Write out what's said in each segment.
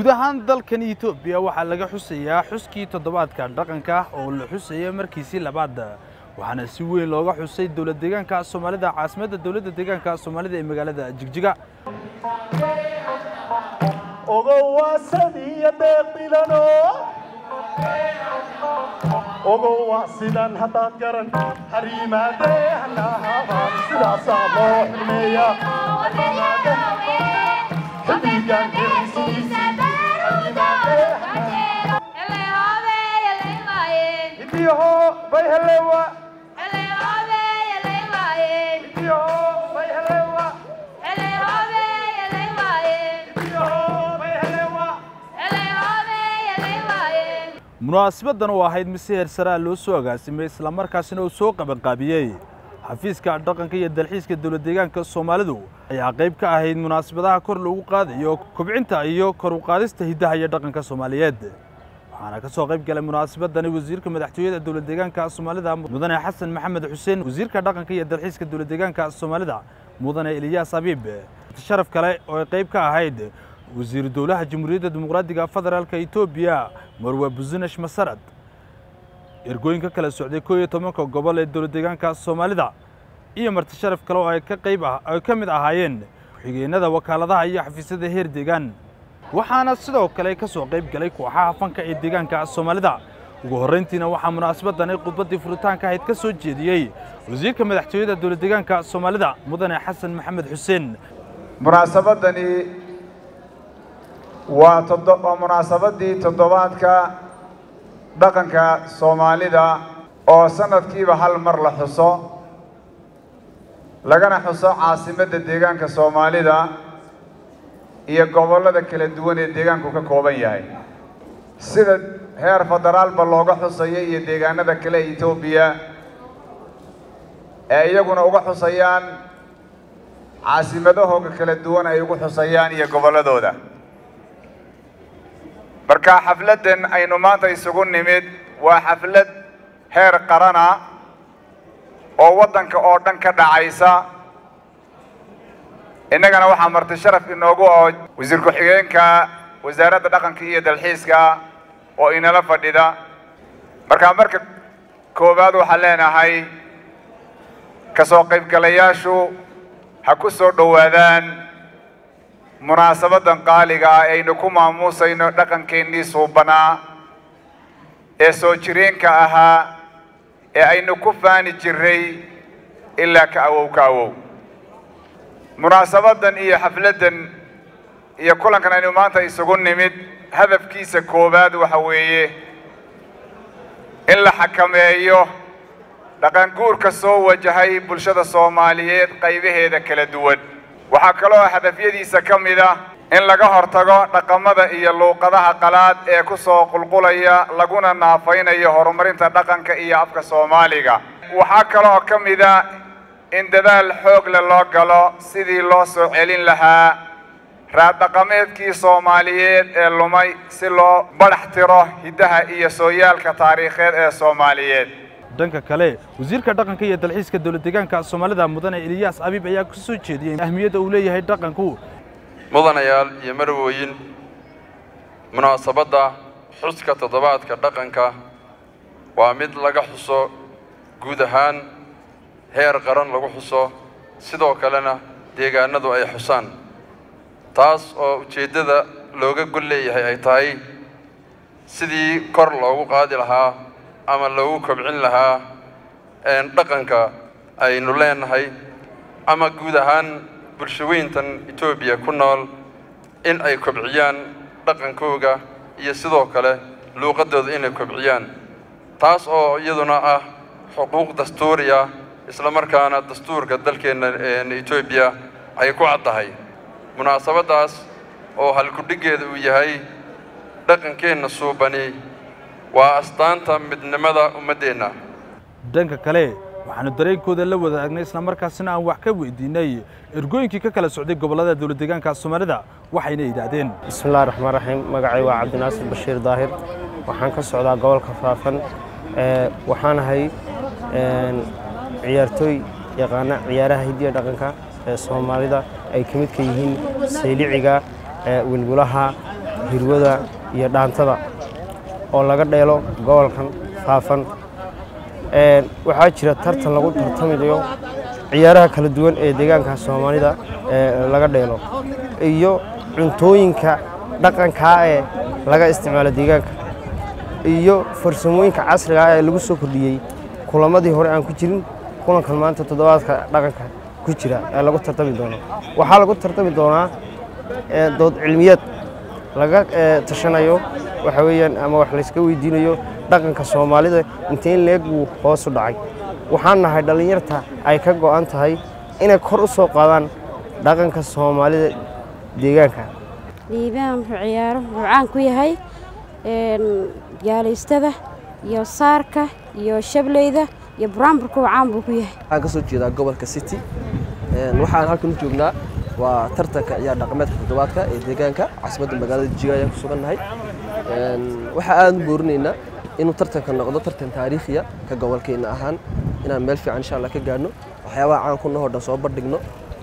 ahaan dalkan etoobiya waxaa laga xusayaa xuskii toddobaadka dhaqanka oo la xusaya markiisii labaad waxaana si weyn looga xusay dowlad deegaanka soomaalida caasimadda dowladda deegaanka soomaalida ee magaalada jigjiga ogowa sidan haddaad garan hariimaadehnahabaan sidaasaa loo xurmeeya xiddigan kirisiisi hariimaadehnahidiyaho bay helewa hidiyaho bay helewa hidiyaho bay helewa munaasabaddan oo ahayd mise heer saraa loo soo agaasimay islamarkaasina uu soo qabanqaabiyey xafiiska dhaqanka iyo dalxiiska dowlad deegaanka soomaalidu ayaa qayb ka ahayd munaasabadaha kor lagu qaadayo kobcinta iyo kor u qaadista hiddaha iyo dhaqanka soomaaliyeed waxaana ka soo qayb galay munaasabadani wasiirka madaxtooyada dowlad deegaanka soomaalida mudane xasan maxamed xuseen wasiirka dhaqanka iyo dalxiiska dowlad deegaanka soomaalida mudane eliyaas abiib sharaf kale oo ay qayb ka ahayd wasiiru dowlaha jamhuuriyadda dimuqraadiga federaalka etoobiya marwe businesh masarad ergooyinka kala socday koo iyo tobanka gobol ee dowlad deegaanka soomaalida iyo marti sharaf kale oo ay ka qayb ah ay ka mid ahaayeen ku-xigeenada wakaaladaha iyo xafiisyada heer deegaan waxaana sidoo kale ka soo qayb galay kooxaha fanka ee deegaanka soomaalida ugu horrayntiina waxaa munaasabadani khudbaddii furitaanka ahayd ka soo jeediyey wasiirka madaxtooyada dowlad deegaanka soomaalida mudane xasan maxamed xuseen munaasabadani waa todo- waa munaasabadii toddobaadka dhaqanka soomaalida oo sanadkiiba hal mar la xuso lagana xuso caasimadda deegaanka soomaalida iyo gobollada kala duwan ee deegaanku ka kooban yahay sida heer federaalba looga xusayo iyo deegaanada kale ee etoobiya ee iyaguna uga xusayaan caasimadahooga kala duwan ay ugu xusayaan iyo gobolladooda marka xafladdan aynu maanta isugu nimid waa xaflad heer qarana oo waddanka oo dhan ka dhacaysa innagana waxaa marti sharaf inoogu oo wasiir ku-xigeenka wasaaradda dhaqanka iyo dalxiiska oo inala fadhida marka marka koowaad waxaan leenahay ka soo qaybgalayaashu ha ku soo dhowaadaan munaasabaddan qaaliga ah aynu ku maamuusayno dhaqankeennii suubanaa ee soo jireenka ahaa ee aynu ku faani jirray ilaa ka awow ka awow munaasabaddan iyo xafladdan iyo kulankan aynu maanta isugu nimid hadafkiisa koowaad waxa weeye in la xakameeyo dhaqanguurka soo wajahay bulshada soomaaliyeed qaybaheeda kala duwan waxaa kaloo hadafyadiisa ka mid ah in laga hortago dhaqamada iyo luuqadaha qalaad ee ku soo qulqulaya laguna naafaynayo horumarinta dhaqanka iyo afka soomaaliga waxaa kaloo ka mid ah in dadaal xoog leh loo galo sidii loo soo celin lahaa raaddhaqameedkii soomaaliyeed ee lumay si loo badhax tiro hiddaha iyo sooyaalka taariikheed ee soomaaliyeed dhanka kale wasiirka dhaqanka iyo dalxiiska dowlad deegaanka soomaalida mudane eliyaas abiib ayaa ka soo jeediyey ahmiyadda uu leeyahay dhaqanku mudanayaal iyo marwooyin munaasabadda xuska toddobaadka dhaqanka waa mid laga xuso guud ahaan heer qaran lagu xuso sidoo kalena deegaanadu ay xusaan taas oo ujeeddada looga gol leeyahay ay tahay sidii kor loogu qaadi lahaa ama loogu kobcin lahaa dhaqanka aynu leenahay ama guud ahaan bulshaweyntan etoobiya ku nool in ay kobciyaan dhaqankooga iyo sidoo kale luuqaddooda inay kobciyaan taas oo iyaduna ah xuquuq dastuuri ah isla markaana dastuurka dalkeenna etoobiya ay ku caddahay munaasabaddaas oo halkudhiggeeda uu yahay dhaqankeenna suubani waa astaanta midnimada ummaddeenna dhanka kale waxaanu dareenkooda la wadaagnay islamarkaasina aan wax ka weydiinay ergooyinkii ka kala socday gobollada dowlad deegaanka soomaalida waxayna yidhaahdeen bismillahi raxmaan raxiim magacay waa cabdinaasir bashiir daahir waxaan ka socdaa gobolka faafan waxaan ahay ciyaartooy yaqaana ciyaaraha hidiya dhaqanka ee soomaalida ay ka midka yihiin sayliciga wilbulaha hirwada iyo dhaantada oo laga dheelo gobolkan faafan waxaa jira tartan lagu tartamayo ciyaaraha kala duwan ee deegaanka soomaalida ee laga dheelo iyo cuntooyinka dhaqankaa ee laga isticmaalo deegaanka iyo farsamooyinka casriga ah ee lagu soo kordhiyey kulamadii hore aan ku jirin kulankan maanta toddobaadka dhaqanka ku jira ee lagu tartami doono waxaa lagu tartami doonaa dood cilmiyeed laga tashanayo waxa weeyaan ama wax layska weydiinayo dhaqanka soomaalida intayn leeg buu hoos u dhacay waxaan nahay dhallinyarta ay ka go'an tahay inay kor u soo qaadaan dhaqanka soomaalida deegaanka liibaan wuxuu ciyaaro wuxuu caan ku yahay gaalaystada iyo saarka iyo shableyda iyo buraanburka caan buu ku yahay waxaan ka soo jeedaa gobolka city waxaan halkan u joognaa waa tartanka ciyaar dhaqameedka toddobaadka ee deegaanka caasimadda magaalada jiga ayaan ku sugannahay waxaa aad u boorinaynaa inuu tartanka noqdo tartan taariikhiya ka gobolkeenna ahaan inaan meel fiican insha allah ka gaadhno waxyaabaha caan ku nahoo dhan soo bandhigno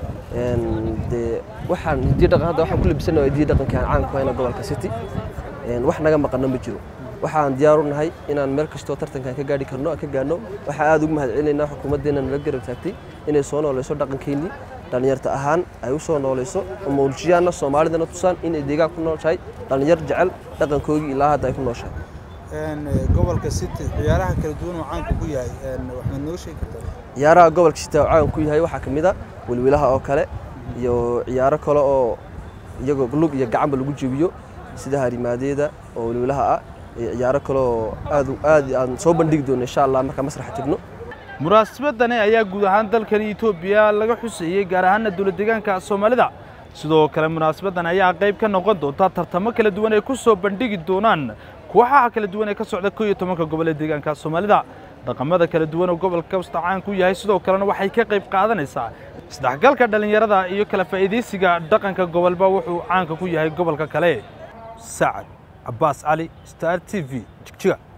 dee waxaan hidiyo dhaqan hadda waxaan ku labisanayo hidiyo dhaqankii aan caan ku hayna gobolka city wax naga maqanno ma jiro waxaan diyaar u nahay inaan meel kastoo tartankan ka gaadhi karno aan ka gaadhno waxaa aad ugu mahad celinaynaa xukuumaddeena nala garab taagtay inay soo noolayso dhaqankeennii dhallinyarta ahaan ay u soo noolayso oo mawljiyaanna soomaalidana tusaan inay deegaan ku nooshahay dhallinyar jecel dhaqankoogii ilaa hadda ay ku nooshahay gobolka city ciyaaraha kala duwan oo caanka ku yahay waxaad noo sheegi kartaa ciyaaraha gobolka city oo caan ku yahay waxaa ka mid a welwelaha oo kale iyo ciyaaro kale oo iyagoo lug iyo gacanba lagu jebiyo sida harimaadeeda oo welwelaha ah iyo ciyaaro kale oo aad aad aan soo bandhigi doono insha allah markaa masraxa tegno munaasabadani ayaa guud ahaan dalkani etoobiya laga xuseeyey gaar ahaana dowlad deegaanka soomaalida sidoo kale munaasabadan ayaa qayb ka noqon doonta tartamo kala duwan ay ku soo bandhigi doonaan kooxaha kala duwan ee ka socda koo iyo tobanka gobol ee deegaanka soomaalida dhaqamada kala duwan oo gobolka kasta caan ku yahay sidoo kalena waxay ka qayb qaadanaysaa isdhexgalka dhallinyarada iyo kala faa'iidaysiga dhaqanka gobolba wuxuu caanka ku yahay gobolka kale sacad cabbaas cali star t v jigjiga